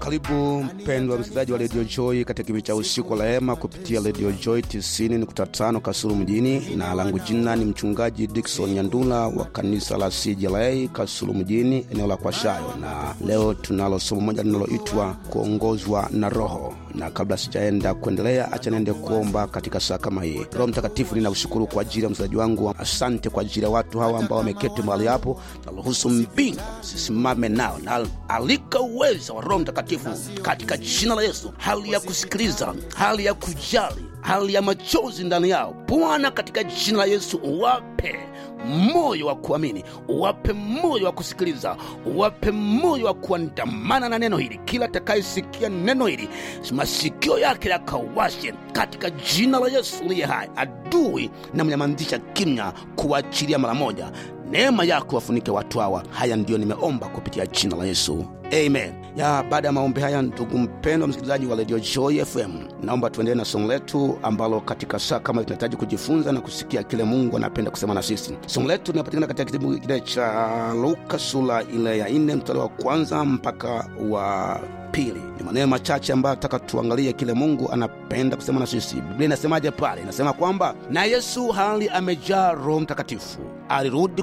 Karibu mpendwa msikilizaji wa Radio Joy katika kipindi cha usiku wa rehema kupitia Radio Joy 90.5 Kasulu mjini, na langu jina ni mchungaji Dickson Nyandula wa kanisa la CJLA Kasulu mjini, eneo la Kwashayo, na leo tunalo somo moja linaloitwa kuongozwa na Roho. Na kabla sijaenda kuendelea, acha niende kuomba katika saa kama hii. Roho Mtakatifu, ninakushukuru kwa ajili ya msikilizaji wangu. Asante kwa ajili ya watu hawa ambao wameketi mahali hapo, naruhusu mbingu sisimame nao na alika uwezo wa Roho Mtakatifu katika jina la Yesu, hali ya kusikiliza, hali ya kujali, hali ya machozi ndani yao Bwana, katika jina la Yesu uwape moyo wa kuamini, uwape moyo wa kusikiliza, uwape moyo wa kuandamana na neno hili. Kila atakayesikia neno hili masikio yake yakawashe katika jina la Yesu uliye hai. Adui na mnyamazisha kimya, kuachilia mara moja. Neema yako wafunike watu hawa. Haya ndiyo nimeomba kupitia jina la Yesu, amen. Ya baada ya maombi haya, ndugu mpendwa msikilizaji wa Radio Joy FM, naomba tuendelee na somo letu ambalo katika saa kama tunahitaji kujifunza na kusikia kile Mungu anapenda kusema na sisi. Somo letu linapatikana katika kitabu kile cha Luka sura ile ya nne mstari wa kwanza mpaka wa pili. Ni maneno machache ambayo nataka tuangalie kile Mungu anapenda kusema na sisi. Biblia inasemaje pale? Inasema kwamba na Yesu hali amejaa Roho Mtakatifu alirudi